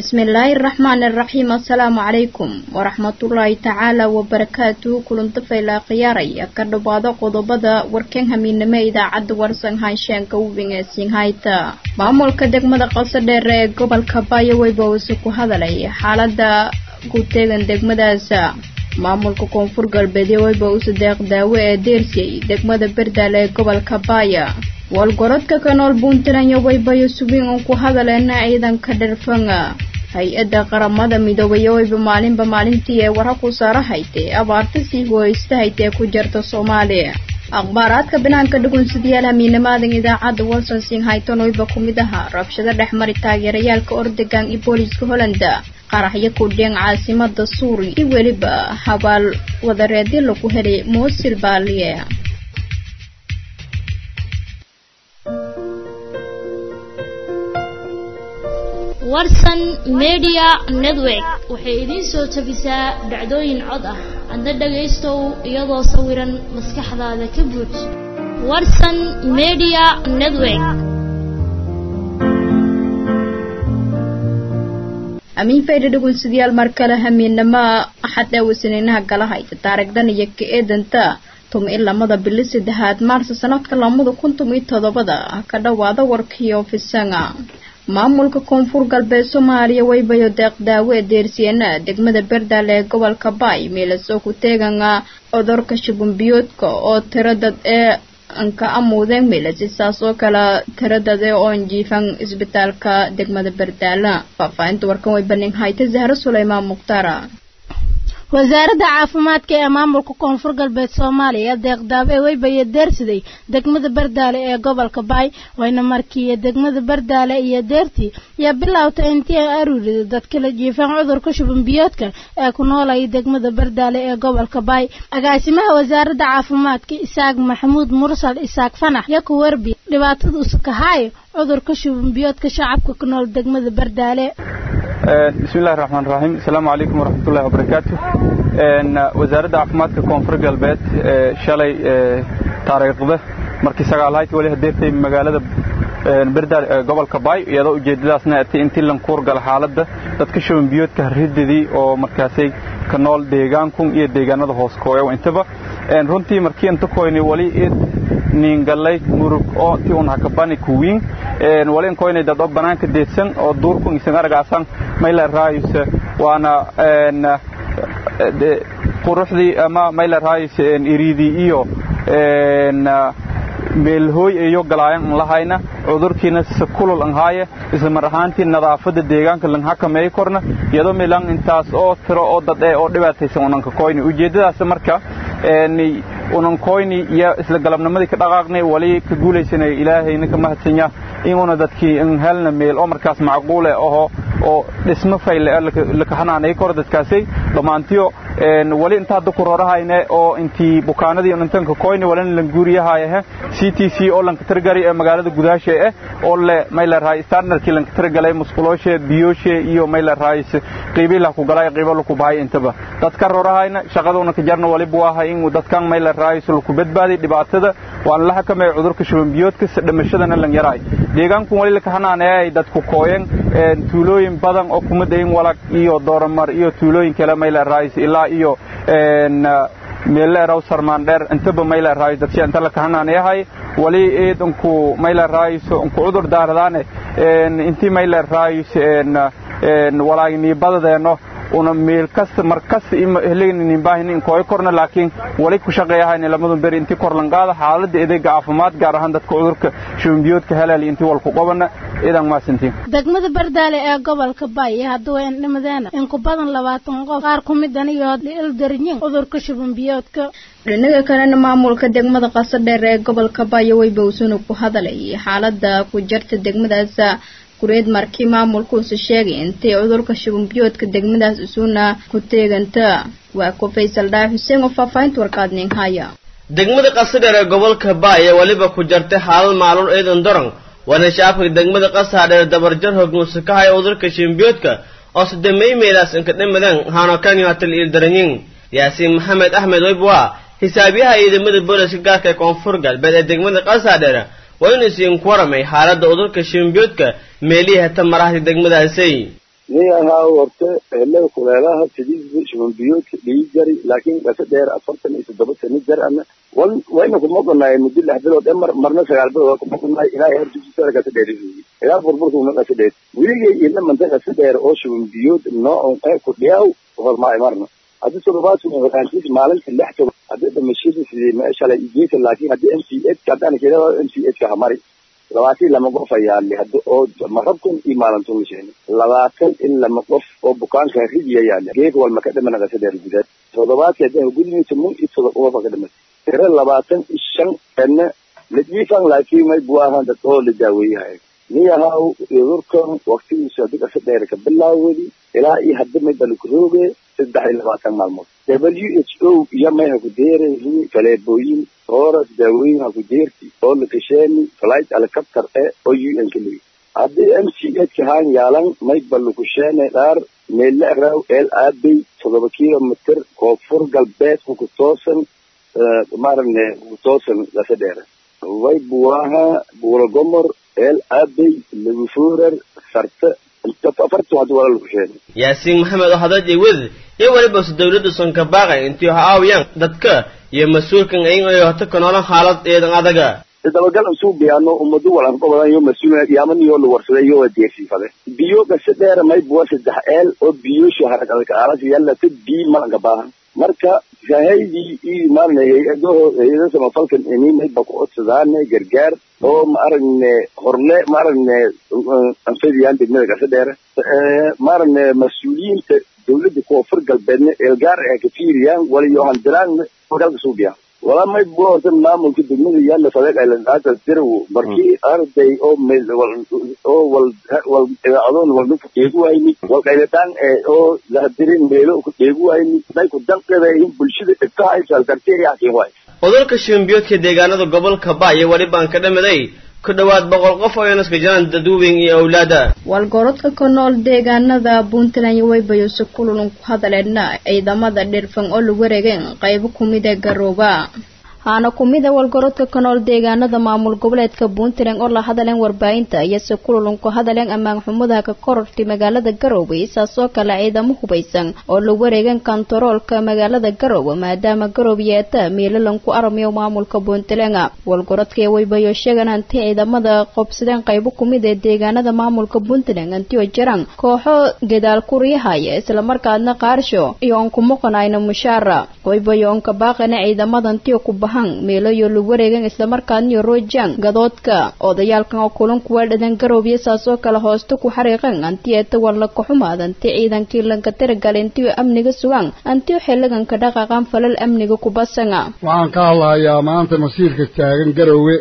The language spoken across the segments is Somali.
bismillaahi raxmaani raxiim assalaamu calaykum waraxmatullaahi tacaala wabarakaatuhu kulanta faylaa khiyaaraya ka dhowaado qodobada warkan hamiinimo idaacadda warsan haanshaanka uwingeesiin hayta maamulka degmada qasadheer ee gobolka baayo weybawse ku hadalay xaalada ku teegan degmadaasa maamulka koonfur galbeedyo weybawse deeq daawe ee deersiyey degmada berdaale ee gobolka baaya walgorodka kanool puntland waybayo subin uun ku hadaleena ciidanka dherfanga hay-adda qaramada midoobay wayba maalinba maalintii ee wara ku saara haytee abaarta sii gooysta haytee ku jirta soomaaliya akhbaaraadka banaanka dhugunsidayaal hamiinamaadan idaacadda walson sing hayton wayba ku mid ahaa rabshado dhexmari taageerayaalka ordegan iyo booliiska hollanda qaraxyo ku dheen caasimada suuri iyo weliba habaal wadareedyo lagu helay moosil baaliye warsan media network waxay idiin soo tabisaa dhacdooyin cod ah adna dhagaystow iyadoo sawiran maskaxdaada ka buuj warsan media network amiin fayda dhugunsidayaal mar kale hamiinama axad ee wasaniinaha gala hayta taarigdan iyo ka eedanta tumi i lamada bili saddexaad maarsa sanadka lamada kun tumi toddobada ka dhowaada warkii ofisanga maamulka koonfur galbeed soomaaliya waybayo deeq daawo ee deersiyeena degmada berdaale ee gobolka baay meelasoo ku teeganga cudurka shubunbiyoodka oo tiro dad ee anka amuudeen meelasi saas oo kale tiro dad ee oon jiifan isbitaalka degmada berdaala faahfaahinta warkan way banin hayta zahro suleymaan mukhtaara wasaaradda caafimaadka ee maamulka koonfur galbeed soomaaliya deeqdaabe weybaye deersiday degmada bardaale ee gobolka baay wayna markii degmada bardaale iyo deertii yaa bilowta intii ay aruuriday dadka la jiifaan cudurka shubanbiyoodka ee ku noolaya degmada bardaale ee gobolka baay agaasimaha wasaaradda caafimaadka isaaq maxamuud mursal isaaq fanax iyo ku werbi dhibaatada usukahaayo cudurka shubanbiyoodka shacabka ku nool degmada bardaale bismillahi raxmaan raxiim asalaamu calaykum waraxmatullahi wabarakaatu wasaaradda caafimaadka koonfur galbeed shalay taariikhda markii sagaalhayti wali hadeertay magaalada berdaal ee gobolka baay iyadoo ujeeddadaasna atay intii lankuur gala xaaladda dadka shuban biyoodka harridadii oo markaasay ka nool deegaankun iyo deegaanada hoos kooya intaba runtii markii inta koyni wali id niingallay murug oo ti un hakabani kuwiin wali inkoynay dad oo banaanka deedsan oo duurkun isan aragaasan mayla raayus waana quruxdii ama mayla raayus iriidii iyo meelhooy iyo galaayan an lahayna cudurkiina sakulul an haaye isla mar ahaantii nadaafadda deegaanka lan hakameey korna iyadoo milan intaas oo tiro oo dad ee oo dhibaataysan unanka koyni ujeeddadaas marka unankoyni iyo isla galabnimadii ka dhaqaaqnay wali ka guulaysanay ilaahayna ka mahadsanya inuuna dadkii in helna meel oo markaas macquule aho oo dhismo fayle laka hanaanay kor dadkaasay dhammaantiyo wali inta hadda ku rorahayne oo intii bukaanadii intanka koyni walina lan guuriyahayahe c t c oo lanka tirgari ee magaalada gudaashe eh oo le mayla rahay standardkii lanka tirgalay musqulooshe biyooshe iyo mayla rahay qiibii lah ku galay qiibo laku bahay intaba dadka rorahayna shaqaduna ka jarna wali buu ahay in dadkan mayla rahay sulku badbaaday dhibaatada waan la xakamay cudurka shuban biyoodka dhimashadana lan yaraay deegaanku wali laka hanaanayay dadku kooyen tuulooyin badan oo kuma dayin walag iyo dooramar iyo tuulooyin kale mayla rahay ilaa iyo meelle eraw sarmaandheer intaba mayla raayis dadsi inta la kahanaanayahay wali eed unku mayla raayis unku cudur daaradaane intii mayla raayis walaagni badadeeno una meel kasta mar kasta helaynin baahin in kooy korna laakiin wali ku shaqeeyahay lamadun beri intii kor lan qaada xaaladda adeega caafimaad gaar ahaan dadka cudurka shubanbiyoodka helaali intii walku qabana idan maasantiin degmada bardaale ee gobolka baay hadduu indhimadeena in ku badan labaatan qof qaar ku midan iyo ildarinyin cudurka shubanbiyoodka dhinaga kalena maamulka degmada qasadheer ee gobolka baayo weybawsuna ku hadalay xaalada ku jirta degmadaas kureed markii maamulkuusu sheegay intay cudurka shubanbiyoodka degmadaas isuuna ku teeganta waa ku faysal dhaay xuseen oo faahfaahinta warkaadnin haya degmada qasadheer ee gobolka baay ee weliba ku jartay xaalad maalun ciidan dorong waana shacabka degmada qasaadheer dabarjar hogmuuse ka haya cudurka shubanbiyoodka oo sadamey meelaas inka dhimadeen haano kanyo hatal iildaranyin yaasiin maxamed axmed weybuwa xisaabiyaha ciidamada booliska gaarka ee koonfur galbeed ee degmada qasaadheer waa inuu isiinku waramay xaaladda cudurka shimbiyoodka meelihii hata marahdi degmadaasay nin ahaa horta helada kuleelaha sidiisba shubanbiyoodka dhigi jari laakiin dhasa dheer afartan iyo toddoba sano jar ana wan wayna kuma gonaayeen muddo lix bilood ee mar marna sagaal bilood waa kuma gonaay ilaa heer dugsisaa kasa dheer ilaa burburka una kasa dheer weligay ina manta kasa dheer oo shubanbiyood noocon ee ku dhiyaw hormaay marna haddii toddobaadku horaantiis maalinta lix toban haddii dhimashada sidii meeshalay igeesa laakiin haddii m c h haddaan keda m c h ka hamari labaatan lama qof ayaa li hadda oo marabkan iyo maalintu misheen labaatan in lama qof oo bukaanka ridiya yaali geeka walma ka dhimana kasa dheer gudaad toddobaadka hadda gudmiisa mun iyo todoba qofa ka dhimatay tiro labaatan iyo shan kana la jiifan laakiin may buahan dad oo la daaweeyahay niyahaw cudurkan waktigiisu hadii kasa dheer ka bilaawadi ilaa iyo hadda may balukurooge saddex iyo labaatan maalmood w h o iyo may ha ku deerayhi faleebooyin horas daawooyin ha ku deerti oo la kasheeni flight helicopter e oo u n ka leeyi haddii m c h ka haan yaalan may balukusheene dhaar meelle raw el aabey toddoba kilomitr koonfur galbeed kukutoosan maarane kukutoosan kasa dheere way buwaha buulagomor el aabey lagufuurar sarte afartu hadda wala lakusheene yaasiin maxamed oo hadal jeewad iyo weliba su dawladda sonka baaqay intii ha aawiyaan dadka iyo mas-uulkan ayin ay hota ka noolan xaalad eedan adaga dabagal usuu biyaano ummadu walan ka badan yo mas-uul yaamaniyo la warsaday iyo waa deersiifade biyo gase dheera may buwa saddex eel oo biyoshu haragalka aalas yallata bii malanka baahan marka shahaydii iyo maarane hay-adaho hay-ada samafalkan ini may ba ku codsadaane gargaar oo maarane horle maarane anfadiyaan degmada gase dheere maarane mas-uuliyiinta dawladda koonfur galbeedna eelgaar ee ka fiiriyaan waliyo handiraan galka suubiya walaa may bua horta maamulka degmada yaala sadeeq aylandaata diraw markii arday oo meel oo wal wal idaacadon walnuku dheegu wayni wal qayladaan ee oo lahadirin meelo ku dheegu wayni day ku danqada in bulshada dhibkaha ay saaldartay yaakin waay cudurka shimbiyoodka deegaanada gobolka ba iyo weli baan ka dhamiday ku dhowaad boqol qof oo inaska jiraan dadweyne iyo awlaada walgorodka ka nool deegaanada puntland iyo waybayose kululun ku hadaleedna ciidamada dhirfan oo lagu wareegeen qaybo kumid ee garooba haana kumida walgorodka ka nool deegaanada maamul goboleedka puntland oo la hadaleen warbaahinta iyose kululun ku hadaleen ammaan xumadaha ka korortay magaalada garoowe isaasoo kale ciidamo hubaysan oo la wareegeen kontaroolka magaalada garoowe maadaama garoob yeeta meelalan ku armayo maamulka puntland walgorodka waybayo sheegan hanti ciidamada qobsadeen qaybo kumid ee deegaanada maamulka puntland antio jiraan kooxo gadaal kuriyahaya islamarkaadna qaarsho iyo on kumuqanayna mushaara waybayo onka baaqana ciidamada antio ku bahan meelayo lagu wareegan islamarkaadniyo roojaan gadoodka odayaalkan oo kulan kuwa dhadan garoobiya saasoo kale hoosta ku xariiqan antiyeeta walla kaxumaad anti ciidankii lanka tiragal intiyo amniga sugan antiyo xiliganka dhaqaqan falal amniga kubasanga waxaan ka hadlahayaa maanta masiirka taagan garoowe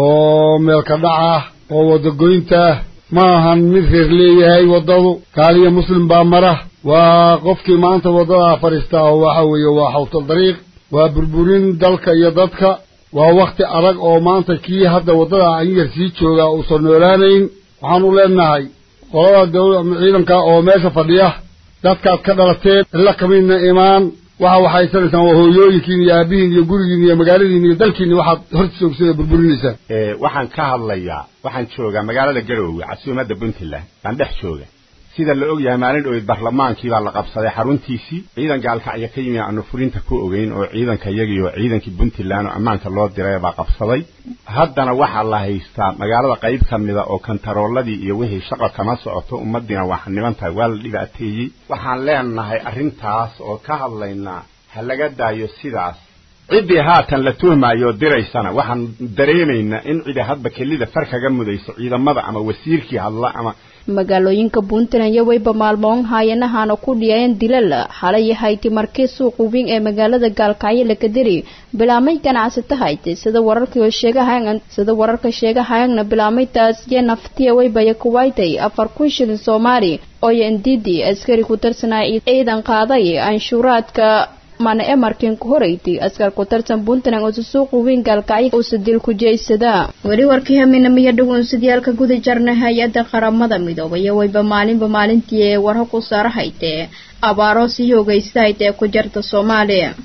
oo meelka dhac ah oo wadagoynta ah ma ahan mid reer leeyahay waddadu kaaliya muslim baa mara waa qofkii maanta waddadaa fadhiistaa oo waxa weeye waa xawtal dariiq waa burburin dalka iyo dadka waa wakhti adag oo maanta kii hadda waddada anyar sii joogaa uusan noolaanayn waxaanu leenahay qolada dawla ciidanka oo meesha fadhiya dadkaad ka dhalateen illa kamidna imaan waxa waxaysanaysaan waa hooyooyinkiin iyo aabihiin iyo gurigiin iyo magaaladiin iyo dalkiinni waxaad horta soogsada burburinaysaan waxaan ka hadlayaa waxaan joogaa magaalada garoowe casuumadda puntland baan dhex jooga sida la og yahay maalin dhoweyd barlamaankii baa la qabsaday xaruntiisii ciidan gaalkacyo ka yimi aanu fulinta ku ogeyn oo ciidanka iyagii oo ciidankii puntland oo ammaanka loo diray baa qabsaday haddana waxaa la haystaa magaalada qayb ka mida oo kantarooladii iyo wixii shaqa kama socoto ummadiina waa xaniban tahay waa la dhibaateeyey waxaan leenahay arrintaas oo ka hadlaynaa ha laga daayo sidaas ciddii haatan la tuhmaayo oo diraysana waxaan dareemaynaa in cidi hadba kelida far kaga mudayso ciidamada ama wasiirkii hadla ama magaalooyinka puntland iyo wayba maalmoon haayanahaana ku dhiyayeen dilal xalay hayti markii suuq weyn ee magaalada gaalkacyo lakadiri bilaamay ganacsata haytay sida wararka sheegahayan sida wararka sheegahayana bilaamay taasiye naftiya waybaya kuwaytay afar kun shilin soomaali oo yandidi askari ku tirsanaa ciidan qaaday anshuuraadka mana emarkin ku horeyti askar ku tartan puntland oo suuq weyn gaalkacyo uusa dil ku jeysada weli warkii haminamiyo dhawunsidiyaalka guda jarna hay-adda qaramada midoobay iyo wayba maalinba maalintii ee warho ku saara haytee abaaro sii hoogaysta haytee ku jarta soomaaliya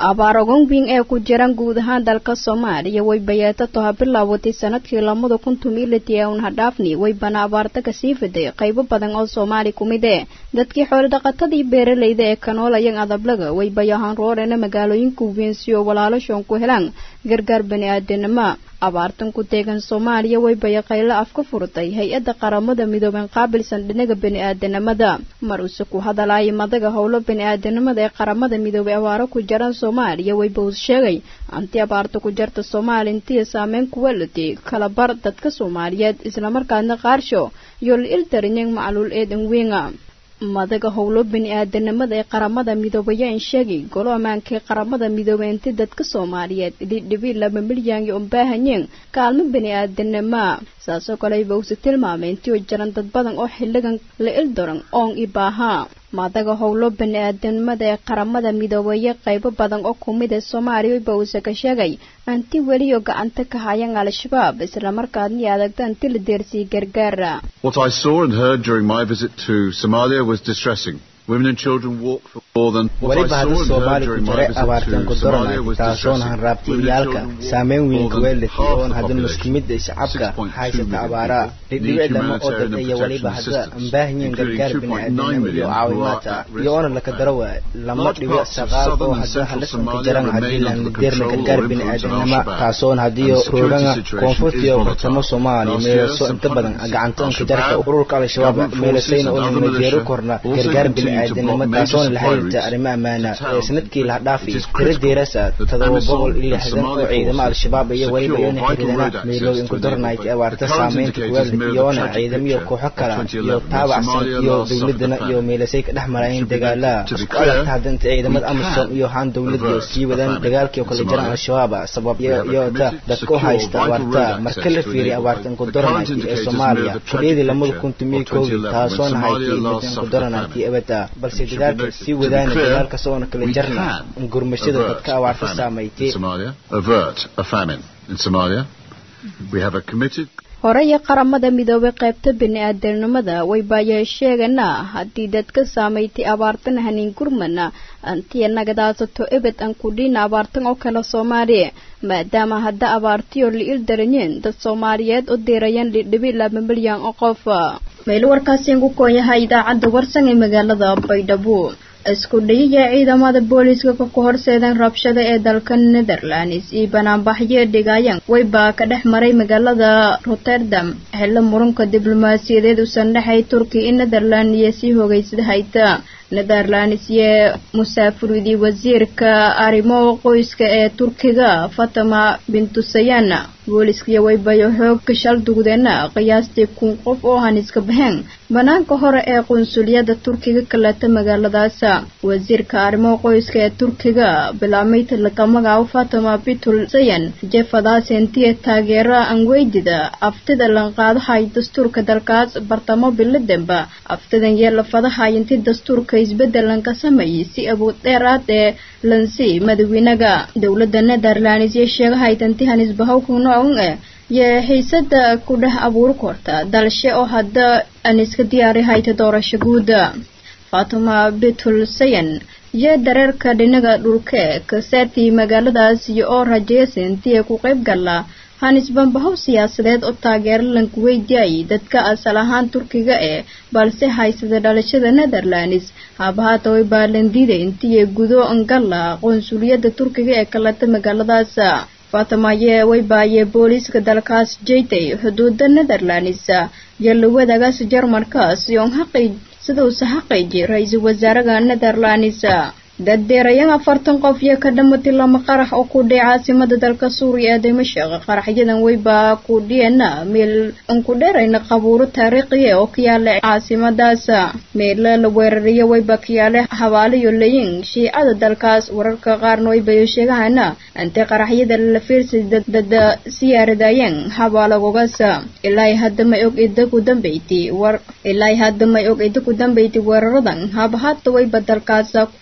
abaar ogonwing ee ku jiran guud ahaan dalka soomaaliya way bayeetato ha bilaawatay sanadkii lamada kun tumiliti ee un hadhaafni way bana abaarta kasii fiday qaybo badan oo soomaali ku mid ee dadkii xoolodhaqatadii beeralayda ee kanoolayan adablaga way bayahaan roorena magaalooyinka weyn si oo walaaloshon ku helaan gargaar bani aadanimo abaartan ku deegan soomaaliya way bayaqaylo af ka furtay hay-adda qaramada midooben qaabilsan dhinaga bani-aadanimada mar use ku hadalaaya madaga howlo bani-aadanimada ee qaramada midoobey abaaro ku jaran soomaaliya way bows sheegay anti abaarta ku jarta soomaaliya intiya saameyn kuwa latay kala bar dadka soomaaliyeed islamarkaasna qaarsho iyo la iltarinyang macluul eedan weynga madaga howlo bani-aadanimada ee qaramada midoobaya in sheegay golo ammaanka ee qaramada midoobey inti dadka soomaaliyeed dhidhibi laba milyan iyo unbaahanyeen kaalmo bani-aadanima saasoo kale bawse tilmaamay intii oo jaran dad badan oo xiligan la ildaran oon i baahaa madaga howlo bani-aadanimada ee qaramada midoobeeye qaybo badan oo kumid ee soomaaliya bawse ka sheegay anti weliyo gacanta ka hayan al-shabaab islamarkaadna i adagta anti la deersiyay gargaara What I saw and heard during my visit to Somalia was distressing. Women and children walk for more than what I weliba saw hadda and soomaali heard ku during my jiray visit abaartan ku to Somalia doranay was taasoon distressing. hanraabtay Women and iyaalka children saameyn more weyn than kuweelati half oon the hadda population, muslimiinta shacabka 6.2 haysata million abaara people, dhidhibic need lama oo humanitarian dad and iyo weliba protection hadda assistance, ambaahanyiin including gargaar 2.9 bani-aadanimo iyo million who are caawimaadka at risk iyo oona of laka famine. darawa lama Large dhibic parts of saqaal oo southern and hadda central halisan ka Somalia jaran remain haddii under laan the deerna control gargaar or influence of bani-aadanimo Al-Shabaab. taasoon haddii And the security roogana situation koonfurta is iyo volatile. bartamo soomaaliya Last year, meelaso some inta badan 106 gacantoonka jarka Al-Shabaab, ururka al-shabaab government meelasayna forces and una other jeero militia korna also gargaar continue to bani-aadanimo block major taasoona la supply xiriirta routes arrimo ammaana to town. ee sanadkii la dhaafi It is tiro critical deerasa that todoba AMISOM boqol iyo and lixdan oo Somali ciidamo forces al-shabaab iyo weliba secure iyona vital xiriirana road access meelooyin to ku the dornayd ee neighborhood. abaarta The current saameynta indicators kuweelda mirror the iyoona tragic ciidamiyo picture kooxo of kala 2011 iyo when taabacsan Somalia iyo last suffered dowladana the iyo famine. meelasay ka dhex marayeen Should be dagaala to be isku clear, adagta haddanta ciidamada we amisom can iyo haan dowlad iyo avert sii a wadaan famine dagaalkii oo in kala jaran Somalia. al-shabaab sabab We have a iyo ta committed, dadka u secure, haysta vital abaarta road marka access la to the fiiriya neighborhood. abaartan ku The doranayd current ee indicators soomaaliya mirror the xorriyadii tragic lamada picture kun tumiyo of kowdii 2011 taasoona when hayti Somalia last middan ku suffered the doranaydii famine. abada balse It should be dagaalka noted, sii to be wadaana clear, dagaalka soona kala we jarna can gurmashada avert dadka a abaarta famine saameeytay in Somalia, avert a famine in Somalia. We have a committed horey qaramada midoobay qaybta bani-aadanimada way baayee sheegana haddii dadka saameeytay abaartan hanin gurmana antiya nagadaasato ebed aan kudhiina abaartan oo kale soomaaliya maadaama hadda abaartiyoo la il daranyeen dad soomaaliyeed u diirayaan dhidhibi laba milyan oo qof meel warkaasi ku kooyahay idaacadda warsan ee magaalada baydhabo isku dhayaya ciidamada booliiska ka horseedan rabshada ee dalka netherlands iyo banaanbaxyo dhigayaan wayba ka dhex maray magaalada rotterdam xillo muranka diblomaasiyadeed usan dhexay turkiya iyo netherland iyo sii hogeysada hayta netherlands iyo musaafiridii wasiirka arrimo qoyska ee turkiga fatama bintusayana booliiskaiyo waybayo xoog ka shal dugdeena qiyaastii kun qof oo han iska baxeen banaanka hore ee qunsuliyadda turkiga kaleta magaaladaas wasiirka arrimo qoyska ee turkiga bilaamay talaka magaca fatama bitul sayan jefadaas intiya taageera anweydida aftida lanqaadahay dastuurka dalkaas bartamo bilademba aftidan yeelafadahay inti dastuurka isbedelan ka sameeyay si awood dheeraad ee lansi madaxweynaga dowladda netherlands iyo sheegahay tantihan isbahawkuna un eh iyo xiisada ku dhex abuuri korta dalshe oo hadda aan iska diyaari hayta doorasho guuda fatuma bitul sayan iyo dareerka dhinaga dhulke kasaartii magaaladaas iyo oo rajeysa intii ku qayb gala hanisbanbahow siyaasadeed oo taageero lanku weydiayay dadka asal ahaan turkiga ee balse haysada dhalashada netherlands haabahaata way baalandiida intii gudo angala qonsuliyadda turkiga ee kaleta magaaladaas faatamaye way baayee booliiska dalkaas jeytay xuduuda netherlands iyo lawadagaas jarmalkaas iyoon xaqi siduusa xaqayji ra-iisul wasaaraha netherlands daddeerayan afartan qof iyo ka dhamatay lama qarax oo ku dhacay caasimada dalka suuriya ee dimashaq qaraxyadan weyba ku dhiyana meel aan ku dheerayna qabuuro taariikhiya oo ka yaala caasimadaas meela la weerariyo weyba ka yaala habaaliyo layin shiicada dalkaas wararka qaarna weybayo sheegahana intay qaraxyada la fiirsay dad siyaaradayeen habaalagogaas ilaa hadda may og ida ku dambeyti war ilaa hadda may og ida ku dambeyti weeraradan habahata weyba dalkaas ku dagaal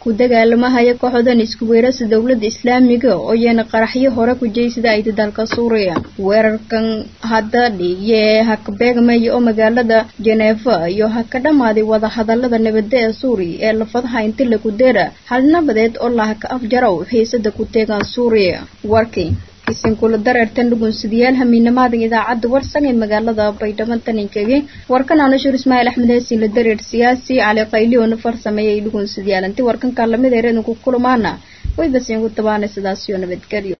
dagaalamahaya kooxdan isku weerarsa dowladda islaamiga oo yeena qaraxyo hore ku jeysada ayda dalka suuriya weerarkan hadda dhiiye haka beegmaya oo magaalada jeneefa iyo ha ka dhammaaday wadahadalada nabadda ee suuriya ee lafadaha inti lagu dera hal nabadeed oo lahaka afjarow xiisada ku teegaan suuriya warkii isinkula dareertan dhugunsidayaal hamiinamaadan idaacadda warsan ee magaalada baydhabo taninkagi warkan aanashur ismaaciil axmed heesiin la dareer siyaasi cali qayliyoona farsameeyay dhugunsidayaal inti warkankaa lamid ereedanku kulamaana way basiinku tabaana sidaasiyo nabadgelyo